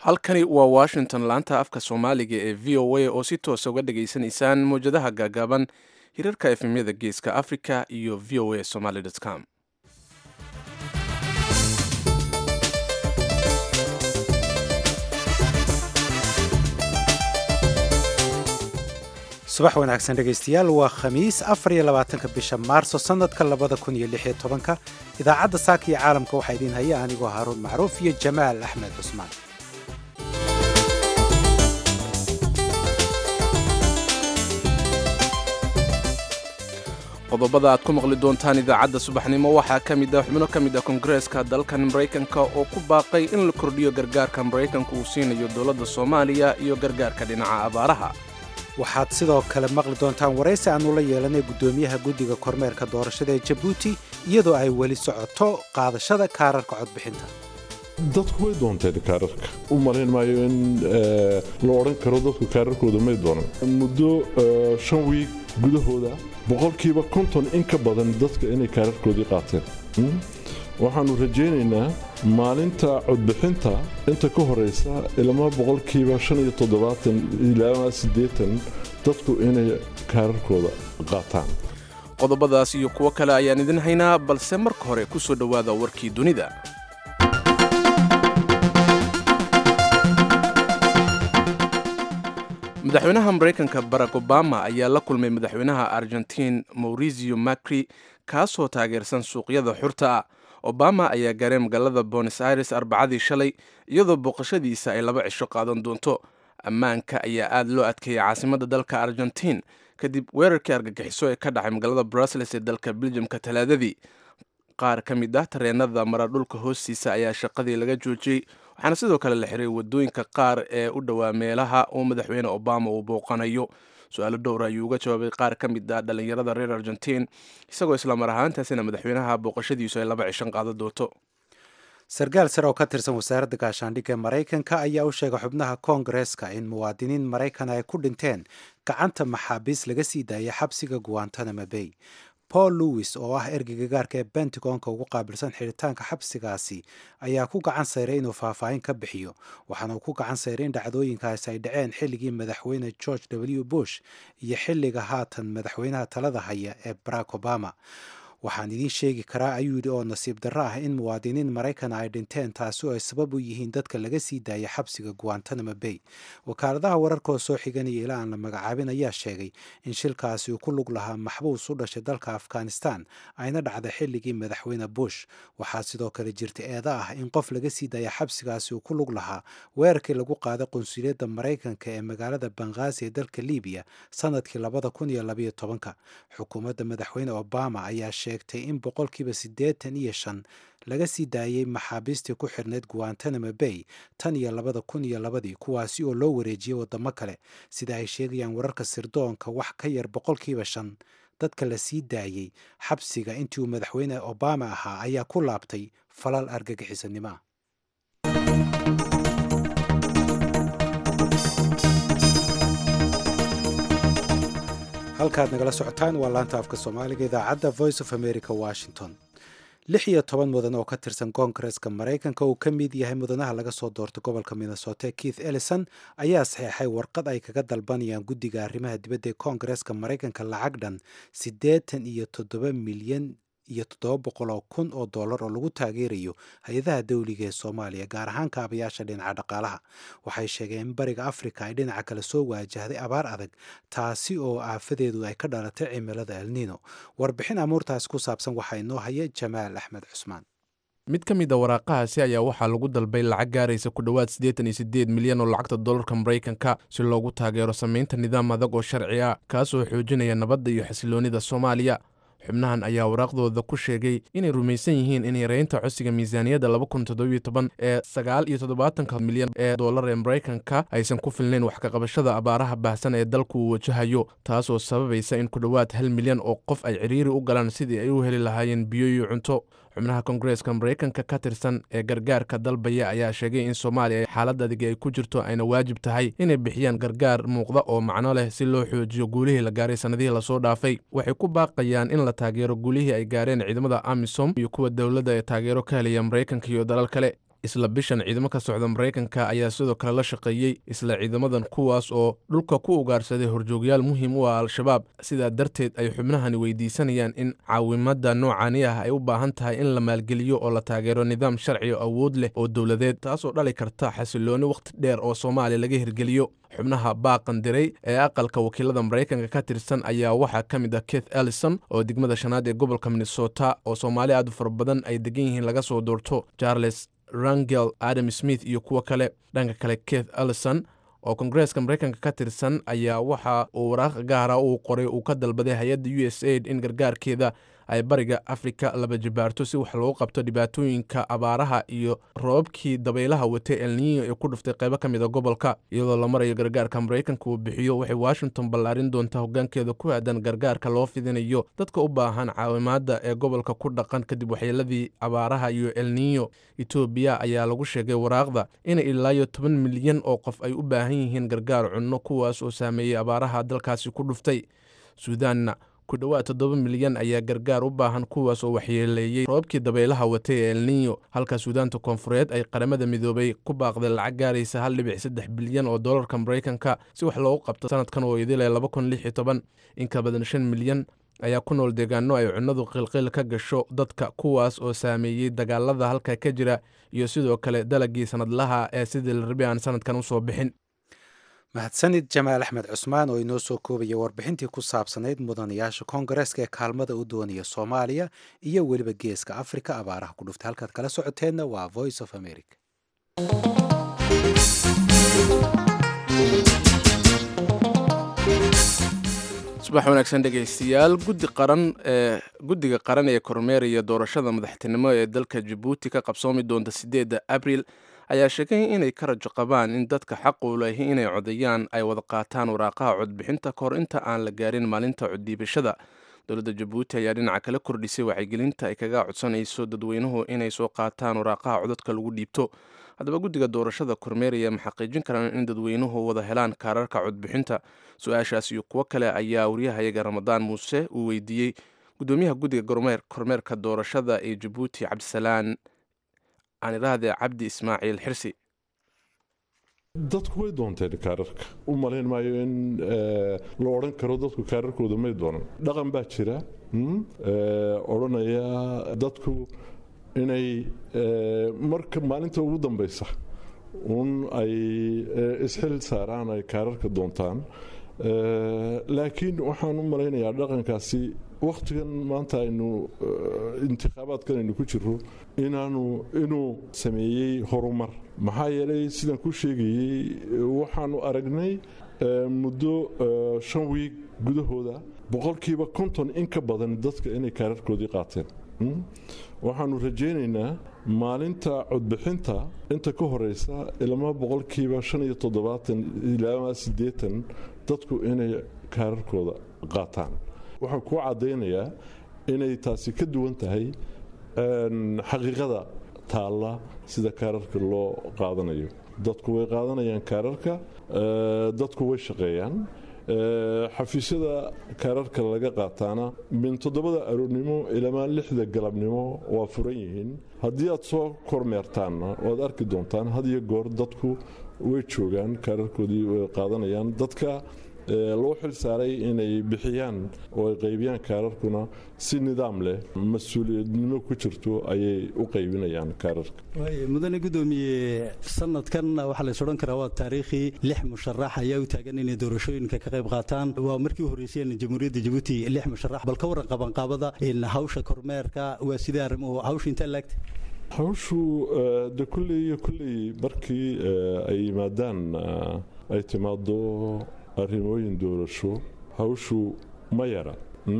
halkani waa washington laanta afka soomaaliga ee v o a oo si toosa uga dhageysanaysaan mawjadaha gaagaaban hirarka efemyada geeska africa iyo v o a somaly com subax wanaagsan dhegaystayaal waa khamiis afar iyo labaatanka bisha maarso sannadka labada kun iyo lix iyo tobanka idaacadda saaka iyo caalamka waxaa idiin haya anigoo haaruun macruuf iyo jamaal axmed cusmaan qodobada aad ku maqli doontaan idaacadda subaxnimo waxaa ka mid ah xubno ka mid ah koongareeska dalkan maraykanka oo ku baaqay in la kordhiyo gargaarka maraykanka uu siinayo dowladda soomaaliya iyo gargaarka dhinaca abaaraha waxaad sidoo kale maqli doontaan waraysi aannu la yeelanay guddoomiyaha guddiga kormeerka doorashada ee jabuuti iyadoo ay weli socoto qaadashada kaararka codbixinta dadku way doonteen kaararka u malayn maayo in la odhan karo dadku kaararkooda may doonan muddo shan wiig gudahooda boqolkiiba konton in ka badan dadka inay kaararkoodii qaateen waxaannu rajaynaynaa maalinta codbixinta inta ka horeysa ilama boqolkiiba shan iyo toddobaatan ilaa siddeetan dadku inay kaararkooda qaataan qodobadaas iyo kuwo kale ayaan idin haynaa balse marka hore ku soo dhowaada warkii dunida madaxweynaha maraykanka barack obama ayaa la kulmay madaxweynaha argentiin maurizio macri kaasoo taageersan suuqyada xurta ah obama ayaa gaaray magaalada bonos aires arbacadii shalay iyadoo booqashadiisa ay laba cisho qaadan doonto ammaanka ayaa aad loo adkeeyay caasimadda dalka argentiin kadib weerarkii argagixiso ee ka dhacay magaalada brussels ee dalka beljamka talaadadii qaar ka mid ah tareenada mara dhulka hoostiisa ayaa shaqadii laga joojiyey waxaana sidoo kale la xiray wadooyinka qaar ee u dhowaa meelaha uu madaxweyne obama uu booqanayo su-aalo dhowr ayuu uga jawaabay qaar ka mid ah dhallinyarada reer argentiin isagoo islamar ahaantaasina madaxweynaha booqashadiisu ay laba cishan qaada doonto sarkaal sare oo ka tirsan wasaaradda gaashaandhigga maraykanka ayaa u sheegay xubnaha koongareeska in muwaadiniin maraykan ay ku dhinteen gacanta maxaabiis laga sii daayay xabsiga guantanamo bay paul lewis oo ah ergeyga gaarka ee bentagonka ugu qaabilsan xidhitaanka xabsigaasi ayaa ku gacan sayray inuu faahfaahin ka bixiyo waxaana uu ku gacan sayray in dhacdooyinkaasi ay dhaceen xilligii madaxweyne george w bush iyo xilliga haatan madaxweynaha talada haya ee barack obama waxaan idiin sheegi karaa ayuu yidhi oo nasiib darro ah in muwaadiniin maraykana ay dhinteen taasi oo ay sabab u yihiin dadka laga sii daayay xabsiga guantanamo bay wakaaladaha wararka oo soo xiganaya ilaa aan la magacaabin ayaa sheegay in shilkaasi uu ku lug lahaa maxbuus u dhashay dalka afghanistan ayna dhacday xilligii madaxweyne bush waxaa sidoo kale jirta eeda ah in qof laga sii daaya xabsigaasi uu ku lug lahaa weerarkii lagu qaaday qunsuliyadda maraykanka ee magaalada banghaazi ee dalka libiya sanadkii labada kun iyo labayo tobanka xukuumadda madaxweyne obama ayaa sheegtay in boqolkiiba siddeetan iyo shan laga sii daayey maxaabiistii ku xirnayd guantanamo bay tan iyo labada kun iyo labadii kuwaasi oo loo wareejiyey waddamo kale sida ay sheegayaan wararka sirdoonka wax ka yar boqolkiiba shan dadka la sii daayey xabsiga intii uu madaxweyne obama ahaa ayaa ku laabtay falal argagixisanimo ah halkaad nagala socotaan waa laanta afka soomaaliga idaacadda voice of america washington lix iyo toban mudan oo ka tirsan koongareeska maraykanka uu ka mid yahay mudanaha laga soo doortay gobolka minnesota keith ellison ayaa saxeexay warqad ay kaga dalbanayaan guddiga arrimaha dibadda ee koongareeska maraykanka lacag dhan siddeetan iyo toddoba milyan iyo toddoba boqol oo kun oo dollar oo lagu taageerayo hay-adaha dawliga ee soomaaliya gaar ahaan kaabayaasha dhinaca dhaqaalaha waxay sheegeen in bariga afrika ay dhinaca kale soo waajahday abaar adag taasi oo aafadeedu ay ka dhalatay cimilada elnino warbixin amuurtaas ku saabsan waxaa inoo haya jamaal axmed cusmaan mid ka mid a waraaqahaasi ayaa waxaa lagu dalbay lacag gaaraysa ku dhowaad siddeetan iyo siddeed milyan oo lacagta dollarka maraykanka si loogu taageero samaynta nidaam adag oo sharci ah kaasoo xoojinaya nabadda iyo xasiloonnida soomaaliya xubnahan ayaa waraaqdooda ku sheegay inay rumaysan yihiin in yareynta codsiga miisaaniyadda laba kun toddobiyo toban ee sagaal iyo toddobaatanka milyan ee dollar ee maraykanka aysan ku filnayn wax kaqabashada abaaraha baahsan ee dalku uu wajahayo taasoo sababaysa in ku dhowaad hal milyan oo qof ay cidhiiri u galaan sidii ay u heli lahaayeen biyo iyo cunto xubnaha koongareeska maraykanka ka tirsan ee gargaarka dalbaya ayaa sheegay in soomaaliya xaalad adigi ay ku jirto ayna waajib tahay inay bixiyaan gargaar muuqda oo macno leh si loo xoojiyo guulihii la gaaray sannadihii lasoo dhaafay waxay ku baaqayaan in la taageero guulihii ay gaareen ciidamada amisom iyo kuwa dowladda ee taageero ka helaya maraykanka iyo dalal kale isla bishan ciidamo ka socda maraykanka ayaa sidoo kale la shaqeeyey isla ciidamadan kuwaas oo dhulka ku ugaarsaday horjoogyaal muhiim u ah al-shabaab sidaa darteed ay xubnahani weydiisanayaan in caawimada noocani ah ay u baahan tahay in la maalgeliyo oo la taageero nidaam sharci oo awood leh oo dowladeed taasoo dhali karta xasilooni wakhti dheer oo soomaaliya laga hirgeliyo xubnaha baaqan diray ee aqalka wakiilada maraykanka ka tirsan ayaa waxaa ka mid ah keith ellison oo degmada shanaad ee gobolka minnesota oo soomaali aad u fara badan ay degan yihiin laga soo doorto charles rangel adam smith iyo kuwo kale dhanka kale keith ellison oo kongareeska maraykanka ka tirsan ayaa waxa uu waraaq gaara uu qoray uu ka dalbaday hay-adda u s aid in gargaarkeeda ay bariga afrika laba jibaarto si wax loogu qabto dhibaatooyinka abaaraha iyo roobabkii dabaylaha watay elniyo ee ku dhuftay qaybo ka mid a gobolka iyadoo la marayo gargaarka maraykanka uu bixiyo waxay washington ballaarin doontaa hoggaankeeda ku aadan gargaarka loo fidinayo dadka u baahan caawimaadda ee gobolka ku dhaqan kadib waxyeeladii abaaraha iyo elniyo etoobiya ayaa lagu sheegay waraaqda in ilaayo toban milyan oo qof ay u baahan yihiin gargaar cunno kuwaas oo saameeyey abaaraha dalkaasi ku dhuftay suudaanna ku dhowaad toddoba milyan ayaa gargaar u baahan kuwaas oo waxyeeleeyey roobabkii dabaylaha watay ee elniyo halka suudaanta koonfureed ay qaramada midoobay ku baaqday lacag gaaraysa hal dhibic saddex bilyan oo dollarka maraykanka si wax loogu qabto sanadkan oo idile laba kun lix iyo toban inka badan shan milyan ayaa ku nool deegaano ay cunnadu qilqil ka gasho dadka kuwaas oo saameeyey dagaalada halka ka jira iyo sidoo kale dalagii sanadlaha ee sidii la rabi aan sanadkan usoo bixin mahadsanid jamaal axmed cusmaan oo inoo soo koobaya warbixintii ku saabsanayd mudanayaasha koongareeska ee kaalmada u doonaya soomaaliya iyo weliba geeska afrika abaaraha ku dhuftay halkaad kala socoteenna waa voice of america subax wanaagsan dhegaystayaal guddi qaran ee guddiga qaran ee kormeeraya doorashada madaxtinimo ee dalka jabuuti ka qabsoomi doonta sideedda abril ayaa sheegay inay ka rajo qabaan in dadka xaqu lehi inay codayaan ay wada qaataan waraaqaha codbixinta kahor inta aan la gaarin maalinta coddiibashada dowladda jabuuti ayaa dhinaca kala kordhisay wacyigelinta ay kaga codsanayso dadweynuhu inay soo qaataan waraaqaha codadka lagu dhiibto haddaba guddiga doorashada kormeeraya ma xaqiijin karaan in dadweynuhu wada helaan kaararka codbixinta su-aashaas iyo kuwo kale ayaa waryahayaga ramadaan muuse uu weydiiyey gudoomiyaha guddiga kormeerka doorashada ee jabuuti cabdisalaan aan idhaahde cabdi ismaaciil xirsi dadku way doonteen kaararka u malayn maayo in la odhan karo dadku kaararkooda may doonan dhaqan baa jira odhanaya dadku inay marka maalinta ugu dambaysa un ay isxil saaraan ay kaararka doontaan laakiin waxaan u malaynayaa dhaqankaasi wakhtigan maanta aynu intikhaabaadkan aynu ku jiro inaanu inuu sameeyey horumar maxaa yeelay sidaan ku sheegayey waxaanu aragnay muddo shan wiig gudahooda boqolkiiba konton in ka badan dadka inay kaararkoodii qaateen waxaanu rajaynaynaa maalinta codbixinta inta ka horeysa ilama boqolkiiba shan iyo toddobaatan ilaa siddeetan dadku inay kaararkooda qaataan waxaan kuu caddaynayaa inay taasi ka duwan tahay xaqiiqada taalla sida kaararka loo qaadanayo dadku way qaadanayaan kaararka dadku way shaqeeyaan xafiisyada kaararka laga qaataana min toddobada aroornimo ilamaa lixda galabnimo waa furan yihiin haddii aad soo kormeertaanna waad arki doontaan had iyo goor dadku way joogaan kaararkoodii way qaadanayaan dadka loo xil saaray inay bixiyaan oo ay qaybiyaan kaararkuna si nidaam leh mas-uuliyadnimo ku jirto ayay u qaybinayaan kaararka mudane gudoomiye sanadkan waxaa lays odhan karaa waa taariikhii lix musharax ayaa u taagan inay doorashooyinka ka qayb qaataan waa markii u horreyseen jamhuuriyadda jabuuti lix musharax bal ka waran qabanqaabada hawsha kormeerka waa sidee arrimuhu hawsha intaa laagta hawshu de kulley iyo kulley markii ay yimaadaan ay timaado arrimooyin doorasho hawshu ma yara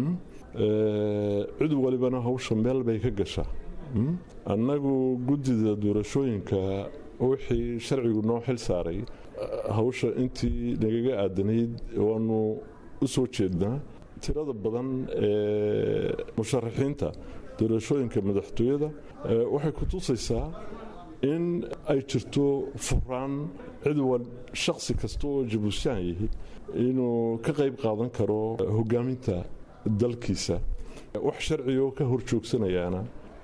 cid walibana hawsha meel bay ka gashaa annagu guddida doorashooyinka wixii sharcigu noo xil saaray hawsha intii nagaga aadanayd waanu u soo jeednaa tirada badan ee musharaxiinta doorashooyinka madaxtooyada waxay ku tusaysaa in ay jirto furaan cid wal shaksi kasta oo jabuusyaan yahi inuu ka qayb qaadan karo hogaaminta dalkiisa wax sharcigo ka hor joogsanayaana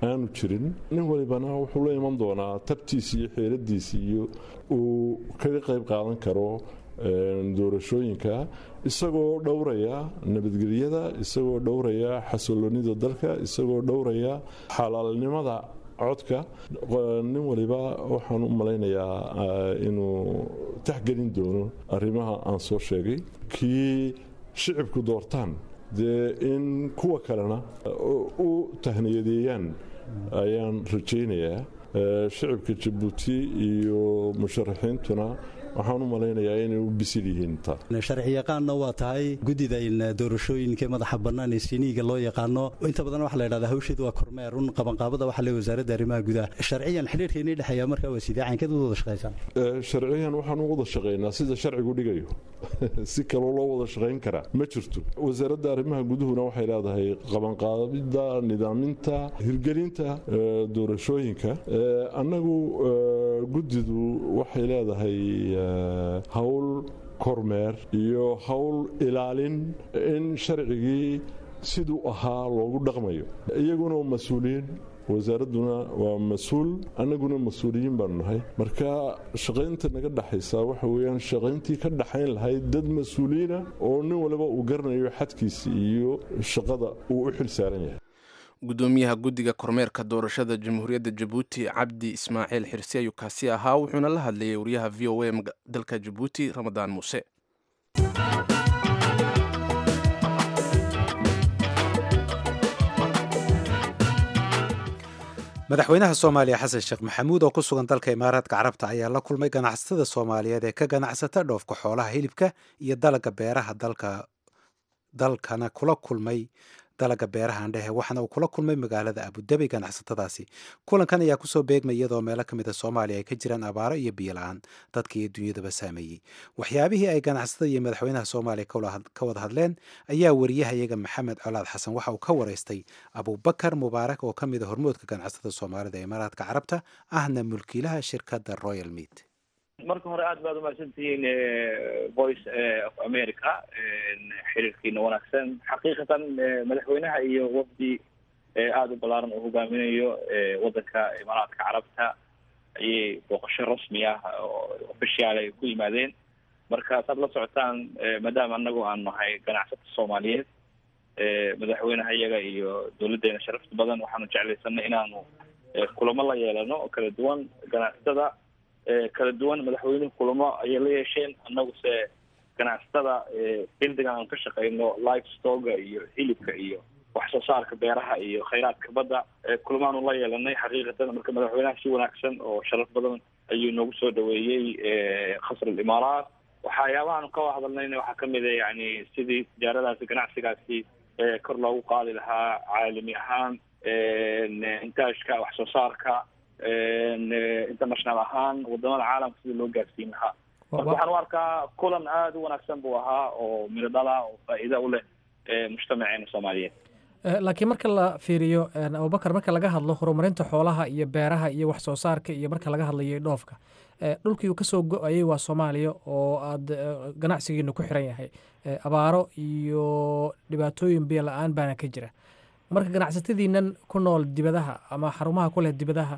aanu jirin nin walibana wuxuu la iman doonaa tabtiisi iyo xeeladiisi iyo uu kaga qayb qaadan karo doorashooyinka isagoo dhowraya nabadgelyada isagoo dhowraya xasiloonida dalka isagoo dhowraya xalaalnimada codka nin waliba waxaan u malaynayaa inuu taxgelin doono arrimaha aan soo sheegay kii shicibku doortaan dee in kuwa kalena u tahniyadeeyaan ayaan rajaynayaa shicibka jabuuti iyo musharaxiintuna waxaan u malaynayaa inay u bisil yihiin taa sharciyaqaanna waa tahay guddida doorashooyinka madaxa bannaan ee siniiga loo yaqaano inta badan waxa la yidhahdaa hawsheedu waa kormeer un qabanqaabada waxa le wasaaradda arrimaha gudaha sharciyan xidhiirka inii dhexeeya markaa waa sidee caynkeed u wada shaqaysaan sharciyan waxaan u wada shaqaynaa sida sharcigu dhigayo si kaloo loo wada shaqayn karaa ma jirto wasaaradda arrimaha guduhuna waxay leedahay qabanqaabida nidaaminta hirgelinta doorashooyinka annagu guddidu waxay leedahay hawl kormeer iyo hawl ilaalin in sharcigii siduu ahaa loogu dhaqmayo iyaguna waa mas-uuliyiin wasaaradduna waa mas-uul annaguna mas-uuliyiin baanu nahay marka shaqaynta naga dhexaysa waxa weyaan shaqayntii ka dhaxayn lahayd dad mas-uuliyiina oo nin waliba uu garanayo xadkiisa iyo shaqada uu u xil saaran yahay gudoomiyaha guddiga kormeerka doorashada jamhuuriyadda jabuuti cabdi ismaaciil xirsi ayuu kaasi ahaa wuxuuna la hadlayay wariyaha v o a dalka jabuuti ramadaan muuse madaxweynaha soomaaliya xasan sheekh maxamuud oo ku sugan dalka imaaraadka carabta ayaa la kulmay ganacsatada soomaaliyeed ee ka ganacsata dhoofka xoolaha hilibka iyo dalaga beeraha dalka dalkana kula kulmay dalaga beeraha andhehe waxaana uu kula kulmay magaalada abudabi ganacsatadaasi kulankan ayaa kusoo beegmay iyadoo meelo ka mid a soomaaliya ay ka jiraan abaaro iyo biyo la-aan dadka iyo dunyadaba saameeyey waxyaabihii ay ganacsatada iyo madaxweynaha soomaaliya ka wada hadleen ayaa wariyahayaga maxamed colaad xasan waxa uu ka waraystay abubakar mubaarak oo ka mid a hormoodka ganacsatada soomaalida ee imaaraadka carabta ahna mulkiilaha shirkadda royal meat marka hore aad baad umahadsantihiin voice of america xiriirkiina wanaagsan xaqiiqatan madaxweynaha iyo wafdi aada u ballaaran uu hogaaminayo waddanka imaaraadka carabta ayay booqasho rasmi ah oo ofishiaal ay ku yimaadeen marka saad la socotaan maadaama anagu aan nahay ganacsata soomaaliyeed madaxweynaha iyaga iyo dowladdeena sharafta badan waxaanu jeclaysanay inaanu kulamo la yeelano oo kala duwan ganacsatada kala duwan madaxweynuhu kulamo ayay la yeesheen annaguse ganacsatada bildiga aan ka shaqeyno life stoga iyo hilibka iyo wax soo saarka beeraha iyo khayraadka badda kulamaanu la yeelanay xaqiiqatan marka madaxweynaha si wanaagsan oo sharaf badan ayuu noogu soo dhaweeyey khasr alimaaraat waxyaabahaanu ka hadalnayna waxaa kamid a yani sidii tijaaradaasi ganacsigaasi kor loogu qaadi lahaa caalami ahaan intaajka wax soo saarka international ahaan wadamada caalamka sidii loo gaarsiin lahaa marka waxaan u arkaa kulan aada u wanaagsan buu ahaa oo miro dhala oo faa'iida u leh mujtamaceena soomaaliyeed laakiin marka la fiiriyo abubakar marka laga hadlo horumarinta xoolaha iyo beeraha iyo wax soo saarka iyo marka laga hadlayo dhoofka dhulkii uu kasoo go-ayay waa soomaaliya oo aada ganacsigiina ku xiran yahay abaaro iyo dhibaatooyin biyo la-aan baana ka jira marka ganacsatadiinan ku nool dibadaha ama xarumaha ku leh dibadaha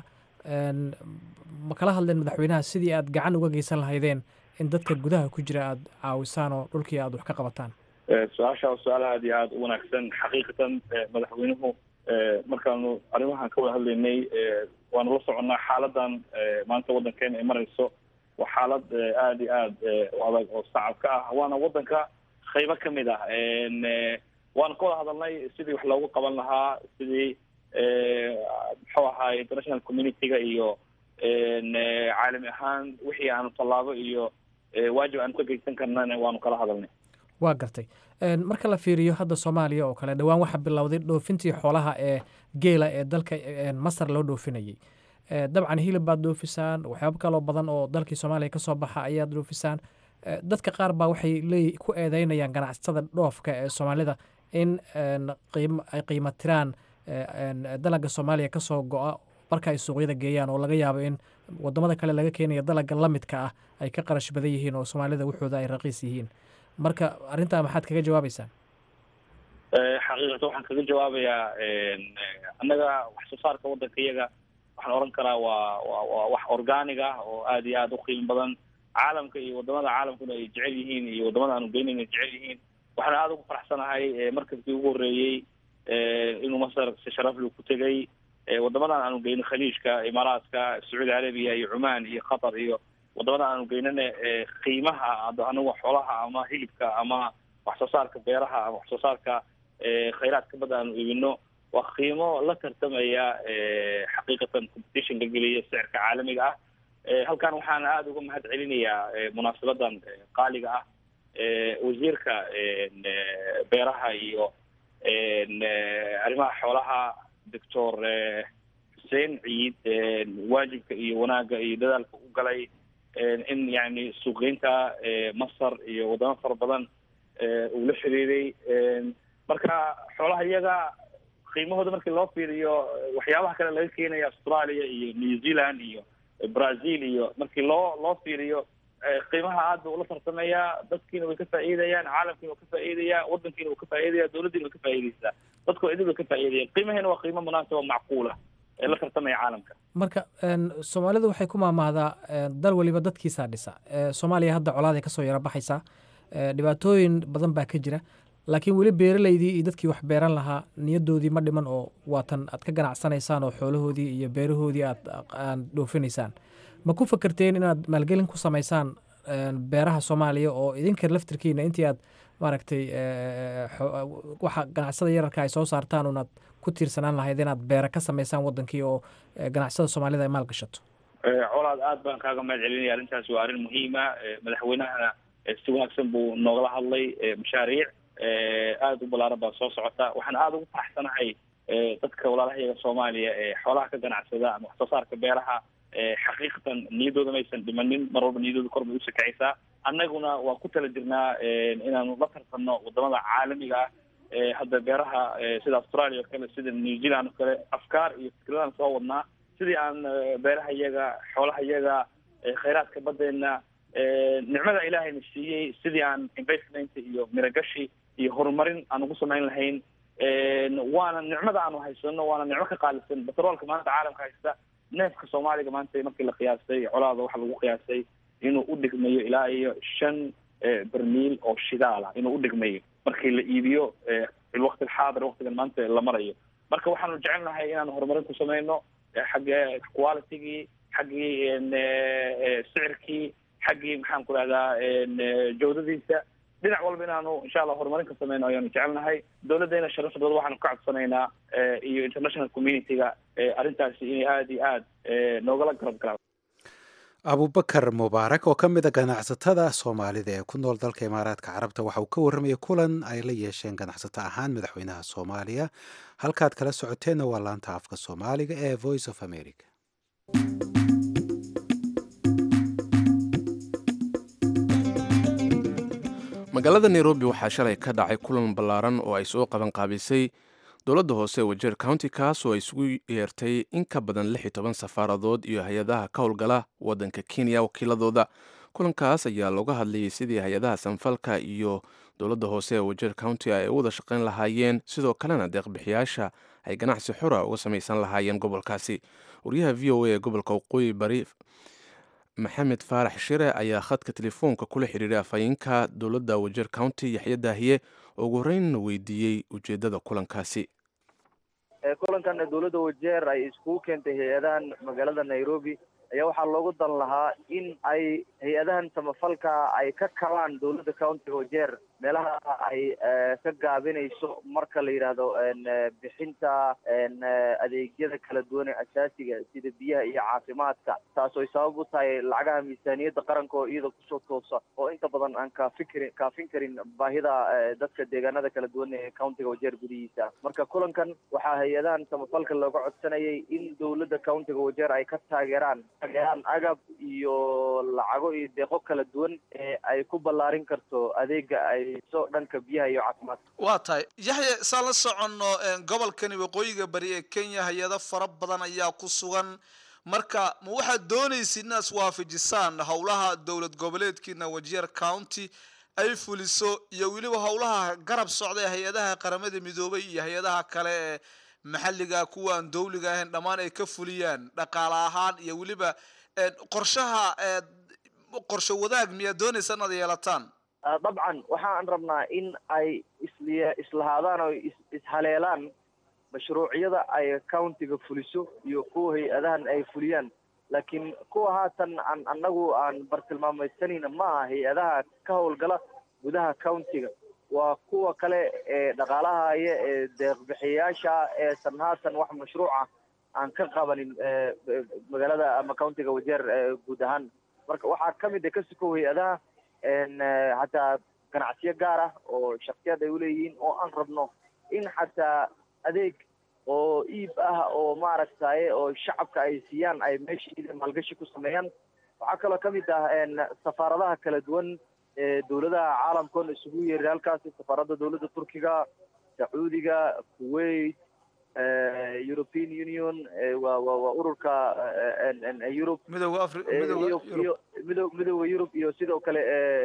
ma kala hadleen madaxweynaha sidii aad gacan uga geysan lahaydeen in dadka gudaha ku jira aada caawisaan oo dhulkii aada wax ka qabataan su-aasha waa su-aal aada iyo aada u wanaagsan xaqiiqatan madaxweynuhu markaanu arrimahan ka wada hadlaynay waanu la soconnaa xaaladan maanta waddankeena ay marayso waa xaalad aada iyo aada u adag oo sacabka ah waana waddanka qaybo kamid ah waanu ka wada hadalnay sidii wax loogu qaban lahaa sidii muxuu ahaay international community-ga iyo caalami ahaan wixii aanu tallaabo iyo waajib aanu ka geysan karnana waanu kala hadalnay waa gartay marka la fiiriyo hadda soomaaliya oo kale dhowaan waxaa bilowday dhoofintii xoolaha ee geela ee dalka masar loo dhoofinayay dabcan hilib baad dhoofisaan waxyaabo kaloo badan oo dalkii soomaaliya kasoo baxa ayaad dhoofisaan dadka qaar baa waxay leey ku eedeynayaan ganacsatada dhoofka ee soomaalida in ay qiimo tiraan dalaga soomaaliya kasoo go-a marka ay suuqyada geeyaan oo laga yaabo in wadamada kale laga keenaya dalaga lamidka ah ay ka qarash badan yihiin oo soomaalida wuxooda ay raqiis yihiin marka arrintaa maxaad kaga jawaabeysaan xaqiiqata waxaan kaga jawaabayaa annaga wax soo saarka waddanka iyaga waxaan oran karaa waa wa waa wax organig ah oo aad iyo aada u qiimo badan caalamka iyo wadamada caalamkuna ay jecel yihiin iyo wadamada aanu geynayn ay jecel yihiin waxaan aada ugu faraxsanahay markabkii ugu horreeyey inuu masar si sharaflu ku tegay wadamadan aanu geyno khaliijka imaaraadka sacuudi carabiya iyo cumaan iyo qatar iyo wadamadan aanu geynana qiimaha aniga xoolaha ama hilibka ama wax soo saarka beeraha ama wax soo saarka khayraadka badda aanu iibino waa qiimo la tartamaya xaqiiqatan competitionka geliya sicirka caalamiga ah halkan waxaan aada uga mahad celinayaa munaasabadan qaaliga ah wasiirka beeraha iyo arrimaha xoolaha doctor xuseen ciid waajibka iyo wanaagga iyo dadaalka u galay in yani suuqgeynta masar iyo wadamo fara badan uu la xiriiray marka xoolaha iyaga qiimahooda markii loo fiiriyo waxyaabaha kale laga keenaya australia iyo new zealand iyo brazil iyo markii loo loo fiiriyo qiimaha aad ba ula tartamaya dadkiina way ka faa'iidayaan caalamkiina waa ka faa'iidaya wadankiina waa ka faa'iidaya dawladdiina way ka faa'iidaysaa dadku idin way ka faa'iidaya qiimaheena waa qiimo munaasaba macquula ee la tartamaya caalamka marka soomaalidu waxay ku maamaahdaa dal weliba dadkiisaa dhisa soomaaliya hadda colaaday kasoo yara baxaysaa dhibaatooyin badan baa ka jira laakiin weli beeraleydii iyo dadkii wax beeran lahaa niyadoodii ma dhiman oo waatan aad ka ganacsanaysaan oo xoolahoodii iyo beerahoodii aad aad dhoofinaysaan ma ku fakerteen inaad maalgelin ku samaysaan beeraha soomaaliya oo idinka laftirkiina intii aad maaragtay waxa ganacsada yararka ay soo saartaan unaad ku tiirsanaan lahayd inaad beera ka samaysaan wadankii oo ganacsada soomaalida ay maal gashato colaad aad baan kaaga mahad celinaya arrintaasi waa arrin muhiima madaxweynahana si wanaagsan buu noogala hadlay mashaariic aada u balaaran baa soo socota waxaan aada ugu faraxsanahay dadka walaalahayaga soomaaliya ee xoolaha ka ganacsada ama wax soo saarka beeraha xaqiiqatan niyadooda maysan dhimanin mar walba niyadooda kor bay u sakacaysaa annaguna waa ku tala jirnaa inaanu la tartanno wadamada caalamiga ah hadda beeraha sida australia oo kale sida new zealand oo kale afkaar iyo fikradaan soo wadnaa sidii aan beeraha iyaga xoolaha iyaga khayraadka badeena nicmada ilaahayna siiyey sidii aan investment iyo miragashi iyo horumarin aan ugu samayn lahayn waana nicmada aanu haysano waana nicmo ka qaalisan batroolka maanta caalamka haysta neefka soomaaliga maanta markii la qiyaastay colaada waxaa lagu qiyaastay inuu u dhigmayo ilaa iyo shan bermiil oo shidaala inuu u dhigmayo markii la iibiyo filwaqti alxaadir waqtigan maanta la marayo marka waxaanu jecelnahay inaanu horumarin ku sameyno xagga qualitygii xaggii sicirkii xaggii maxaan ku rahdaa jawdadiisa dhinac walba inaanu insha allah horumarin ka sameyno ayaanu jecelnahay dowladdeena sharafdooda waxaanu ka codsanaynaa iyo international community-ga arrintaasi inay aada iyo aad noogala garab galaan abubakar mubaarak oo ka mid a ganacsatada soomaalida ee ku nool dalka imaaraadka carabta waxa uu ka warramayay kulan ay la yeesheen ganacsato ahaan madaxweynaha soomaaliya halkaad kala socoteenna waa laanta afka soomaaliga ee voice of america magaalada nairobi waxaa shalay ka dhacay kulan ballaaran oo ay soo qaban qaabisay dowladda hoose wajeer county kaas oo ay isugu yeertay in ka badan lix iyo toban safaaradood iyo hay-adaha ka howlgala waddanka kenya wakiiladooda kulankaas ayaa looga hadlayay sidii hay-adaha sanfalka iyo dowladda hoose ee wajeer county ay u wada shaqayn lahaayeen sidoo kalena deeqbixiyaasha ay ganacsi xura uga samaysan lahaayeen gobolkaasi wariyaha v o a ee gobolka waqooyi bari maxamed faarax shire ayaa khadka telefoonka kula xiriiray afhayeenka dowladda wajeer county yaxya daahiye oo ugu horreynna weydiiyey ujeeddada kulankaasi kulankan dowladda wajeer ay iskugu keentay hay-adahan magaalada nairobi ayaa waxaa loogu dan lahaa in ay hay-adahan samafalka ay ka kabaan dowladda countiga wajeer meelaha ay ka gaabinayso marka la yidhaahdo bixinta adeegyada kala duwan ee asaasiga sida biyaha iyo caafimaadka taas oo ay sabab u tahay lacagaha miisaaniyadda qaranka oo iyada kusoo toosa oo inta badan aan kaafin karin kaafin karin baahida dadka deegaanada kala duwan ee countiga wajeer gudihiisa marka kulankan waxaa hay-adahan samafalka looga codsanayay in dowladda countiga wajeer ay ka taageeraan taageeraan agab iyo lacago iyo deeqo kala duwan ee ay ku ballaarin karto adeega ay dhanka biyaha iyo caafimaadka waa tahay yaxya saan la soconno gobolkani waqooyiga bari ee kenya hay-ado fara badan ayaa ku sugan marka ma waxaad doonaysid inaad iswaafajisaan howlaha dowlad goboleedkiina wajeer county ay fuliso iyo weliba howlaha garab socda ee hay-adaha qaramada midoobay iyo hay-adaha kale ee maxalliga kuwa aan dowliga ahayn dhammaan ay ka fuliyaan dhaqaale ahaan iyo weliba qorshaha qorshe wadaag miyaad doonaysa inaad yeelataan dabcan waxaan rabnaa in ay isli islahaadaan oo ishaleelaan mashruucyada ay countiga fuliso iyo kuwa hay-adahan ay fuliyaan laakiin kuwa haatan aan annagu aan bartilmaamaysanayna ma aha hay-adaha ka howlgala gudaha countiga waa kuwa kale ee dhaqaalaha haya ee deeqbixiyayaasha eesan haatan wax mashruuca aan ka qabanin magaalada ama countiga wajeer guud ahaan marka waxaa kamid a ka sukow hay-adaha hataa ganacsiyo gaar ah oo shaksiyad ay uleeyihiin oo aan rabno in xataa adeeg oo iib ah oo maaragtaye oo shacabka ay siiyaan ay meesha maalgashi ku sameeyaan waxaa kaloo kamid ah safaaradaha kala duwan ee dowladaha caalamkoon isugu yeeray halkaasi safaaradda dowladda turkiga sacuudiga kuwait european union waa wa waa ururka yurub midooda afri iyo iyo mido midooda yurub iyo sidoo kale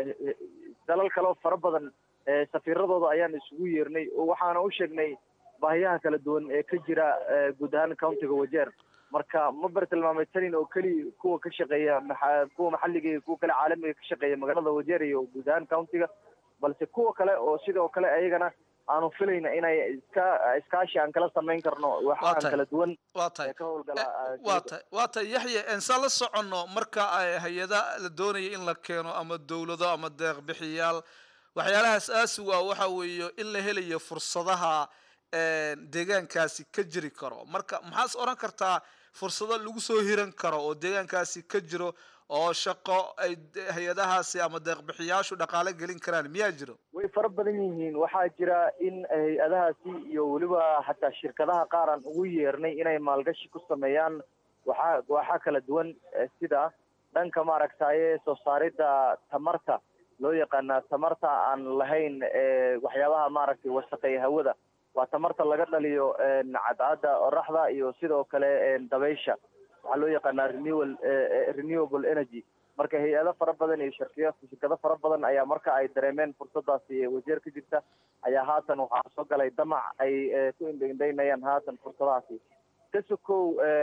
dalal kaleo fara badan safiiradooda ayaan isugu yeernay oo waxaana u sheegnay baahiyaha kala duwan ee ka jira guud ahaan countiga wajeer marka ma bartilmaamaysanin oo keliya kuwa ka shaqeeya maa kuwa maxalliga iyo kuwa kale caalamiga ka shaqeeya magaalada wajeer iyo guud ahaan countiga balse kuwa kale oo sidoo kale ayagana aanu filayna inay iska iskaashi aan kala samayn karno waxaan kala duwan waa tahay ka howlgala waa tahay waa tahay yaxye ensaan la soconno marka hay-ada la doonaya in la keeno ama dowlado ama deeq bixiyaal waxyaalahaas aasiga waxa weeye in la helayo fursadaha deegaankaasi ka jiri karo marka maxaas odhan kartaa fursado lagu soo hiran karo oo deegaankaasi ka jiro oo shaqo ay hay-adahaasi ama deeqbixiyaashu dhaqaale gelin karaan miyaa jiro way fara badan yihiin waxaa jira in hay-adahaasi iyo weliba xataa shirkadaha qaar aan ugu yeernay inay maalgashi ku sameeyaan waxaa waxaa kala duwan sida dhanka maaragtaye soo saaridda tamarta loo yaqaana tamarta aan lahayn waxyaabaha maaragtay wasaqeeya hawada waa tamarta laga dhaliyo cadcadda oraxda iyo sidoo kale dabaysha waxaa loo yaqaanaa renewal renewable energy marka hay-ado fara badan iyo shirkiya shirkado fara badan ayaa marka ay dareemeen fursadaasi wajeer ka jirta ayaa haatan waxaa soo galay damac ay ku indhaindhaynayaan haatan fursadahaasi ka sokow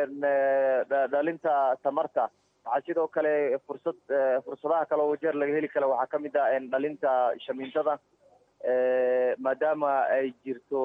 dhalinta tamarta waxaa sidoo kale fursad fursadaha kale oo wajeer laga heli kara waxaa kamid ah dhalinta shamiintada maadaama ay jirto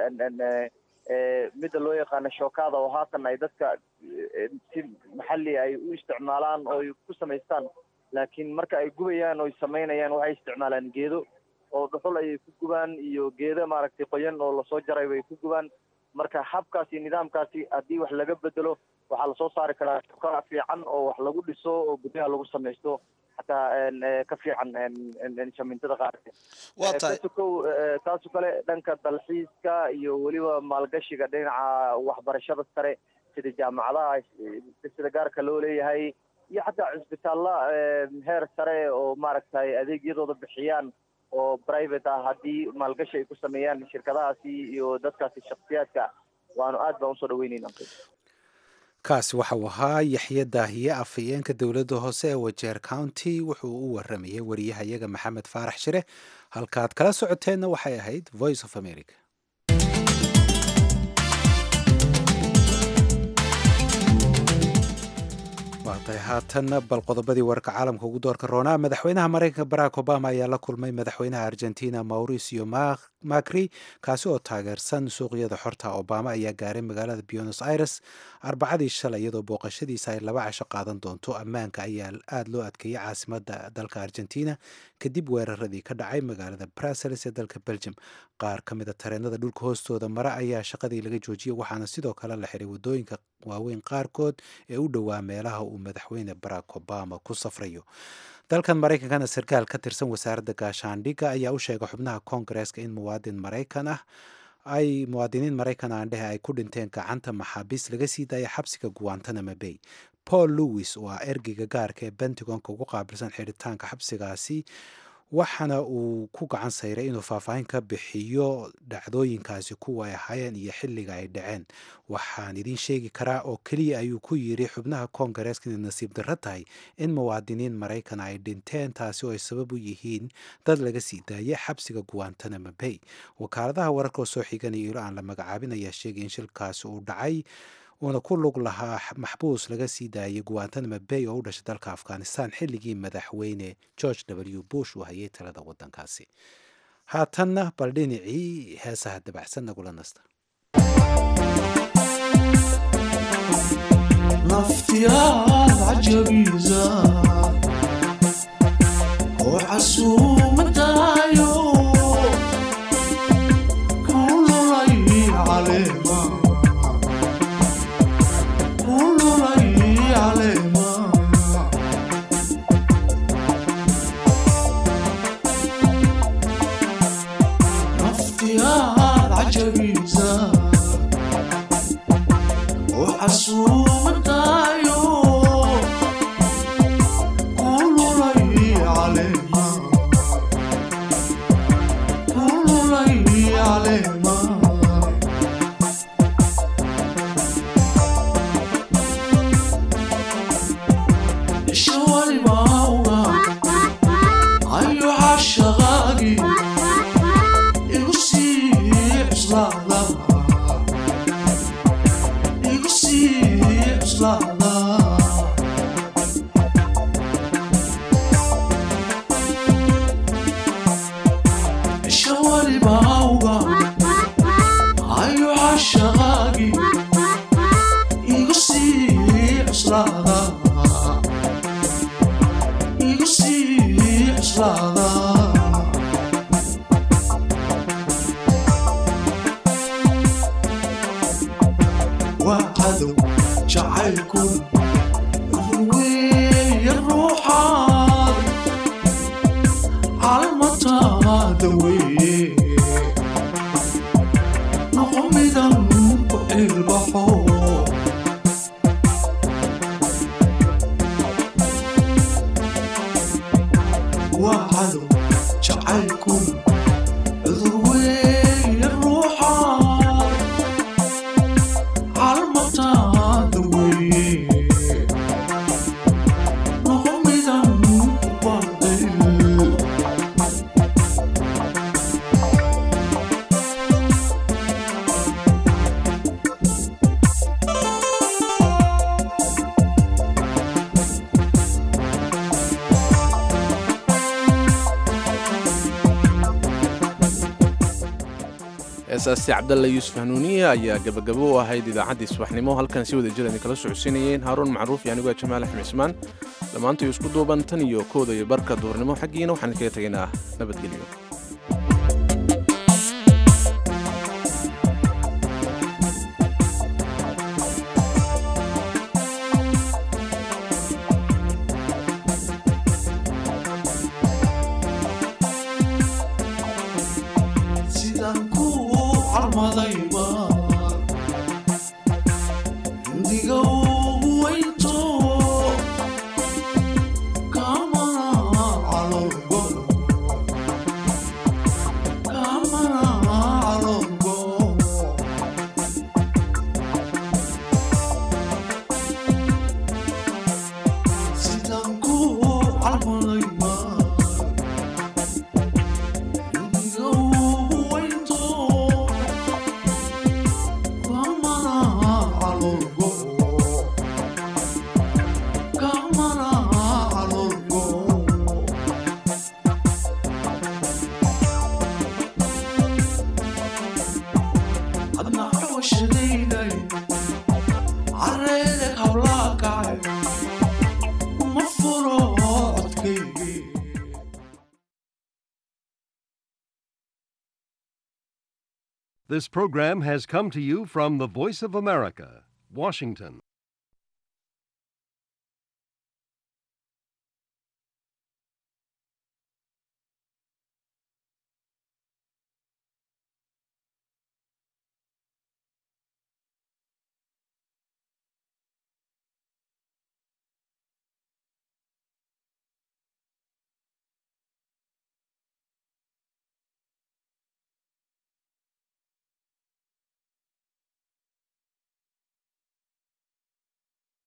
midda loo yaqaano shookada oo haatan ay dadka si maxalli ay u isticmaalaan oo ay ku samaystaan laakiin marka ay gubayaan oo ay samaynayaan waxay isticmaalaan geedo oo dhuxul ayay ku gubaan iyo geedo maaragtay qoyan oo lasoo jaray bay ku gubaan marka habkaas iyo nidaamkaasi haddii wax laga bedelo waxaa lasoo saari karaa shooka fiican oo wax lagu dhiso oo guryaha lagu samaysto xataa ka fiican shamintada qaarka waa tahay kasukow taaso kale dhanka dalxiiska iyo weliba maalgashiga dhinaca waxbarashada sare sida jaamacadaha sida gaarka loo leeyahay iyo xataa cisbitaalla heer sare oo maaragtay adeegyadooda bixiyaan oo private ah haddii maalgashi ay ku sameeyaan shirkadahaasi iyo dadkaasi shaksiyaadka waanu aad baan usoo dhaweyneyna kaasi waxa uu ahaa yaxye daahiye afhayeenka dowladda hoose ee wajeer county wuxuu u waramayay wariyahayaga maxamed faarax shire halkaad kala socoteenna waxay ahayd voice of america waatahay haatanna bal qodobadii wararka caalamka ugu doorka roonaa madaxweynaha maraykanka barack obama ayaa la kulmay madaxweynaha argentina mauricio macri kaasi oo taageersan suuqyada xorta obama ayaa gaaray magaalada buenos aires arbacadii shalay iyadoo booqashadiisa ay laba casho qaadan doonto ammaanka ayaa aada loo adkeeyey caasimada dalka argentina kadib weeraradii ka dhacay magaalada brussels ee dalka belgium qaar ka mida tareenada dhulka hoostooda mare ayaa shaqadii laga joojiyey waxaana sidoo kale la xiray wadooyinka waaweyn qaarkood ee u dhowaa meelaha uu madaxweyne barack obama ku safrayo dalkan maraykankana sarkaal ka tirsan wasaaradda gaashaandhigga ayaa u sheegay xubnaha koongareeska in muwaadin maraykan ah ay muwaadiniin maraykan aan dhehe ay ku dhinteen gacanta maxaabiis laga sii daaya xabsiga guantanamo bay paul lewis oo ah ergeyga gaarka ee bentagonka ugu qaabilsan xidhitaanka xabsigaasi waxaana uu ku gacan sayray inuu faahfaahin ka bixiyo dhacdooyinkaasi kuwa ay ahaayeen iyo xilliga ay dhaceen waxaan idiin sheegi karaa oo keliya ayuu ku yidhi xubnaha koongareeska inay nasiib darro tahay in muwaadiniin maraykan ay dhinteen taasi oo ay sabab u yihiin dad laga sii daayay xabsiga guantanamo bay wakaaladaha wararka oo soo xiganaya ilo aan la magacaabin ayaa sheegay in shilkaasi uu dhacay uuna ku lug lahaa maxbuus laga sii daayay guantanamo bay oo u dhashay dalka afghanistan xilligii madaxweyne george w bush uu hayay talada waddankaasi haatanna bal dhinacii heesaha dabacsan nagula nasta naftiyaad cajabiisa oo casuumadaayo kululay caleema kululay caleema naftiyaad cajabiisa oo casuumadaayo kululay caleema kululay caleema isha walibauga ayo cashaqaagi igu sii cuslaada igu sii cuslaada isha walibauga ayo cashaqaagi igu sii cuslaada igu sii cuslaada waa cadow jacaylku weeye ruuxaad calmataada weeye noqo midan ku ilbaxo waa cadow jacaylku cudur weeye ruuxaad calmataada weeye noqo midan ku baadil heesaasi cabdalla yuusuf hanuuniye ayaa gabagabo u ahayd idaacaddii subaxnimo halkan si wada jir kala socodsiinayeen haaruun macruuf iyo anigoo jamaal axmed cismaan dhammaantayo isku duuban tan iyo kooda iyo barka duhurnimo xaggiina waxaan kaga tegaynaa nabadgelyo sidaan ku calmadayba indiga ugu weynto kamana calolgo kamana calolgo sidaan ku calmadayba indiga ugu weynto kamana calolgo kamana calolgo adna xawashadayday careedeg hawlaa kacay uma furo codkaygii This program has come to you from the Voice of America, Washington.